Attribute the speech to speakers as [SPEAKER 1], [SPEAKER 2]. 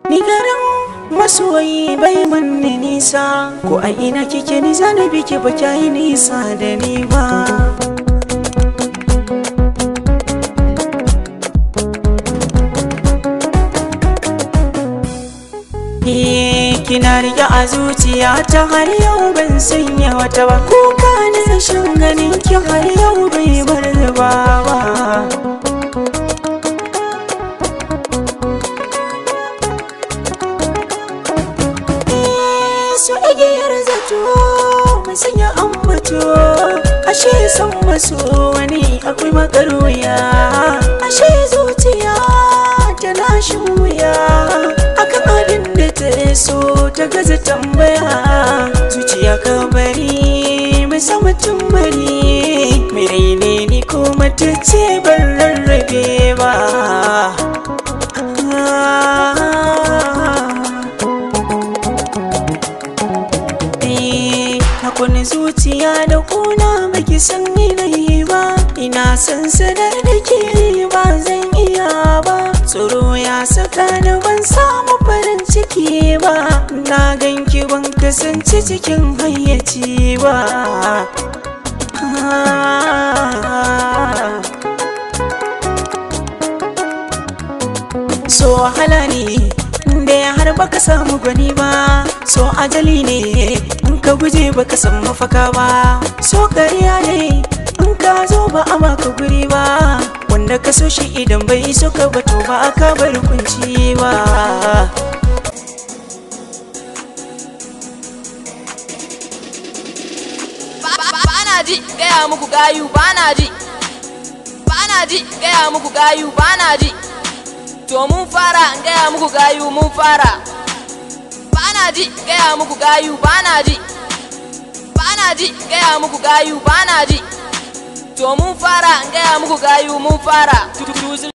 [SPEAKER 1] Ni garin masoyi bai manni nisa Ko a ina kike ni zana biki ba kyayi nisa da ni ba kina rike a zuciya ta har yau ban sanya wata ba kuka na rashin ganin ki har yau bai bar zuba ba su igiyar zato mai sanya ambato ashe san maso wani akwai makaruya ashe zuciya tana shin wuya akan abin da ta so ta gaza tambaya zuciya ka bari mai sa mutum bari mai raine ni ko mata ce ban rarrabe ba Hakuni zuciya da kuna baki san yanayi ba ina san sadar da ke ba zan iya ba tsoro ya saka ni ban samu farin ciki ba na ganki ban kasance cikin hayyaci ba so wahala ne da har baka samu gwani ba so ajali ne in ka guje baka san mafaka ba so kariya ne in ka zo ba a maka guri ba wanda ka so shi idan bai so ka bato ba aka bar kunci ba
[SPEAKER 2] Bana ji gaya muku gayu bana ji Bana ji gaya muku gayu bana ji To mun fara gaya muku gayu mun fara Bana ji gaya muku gayu bana ji Bana ji gaya muku gayu bana ji To mun fara gaya muku gayu mun fara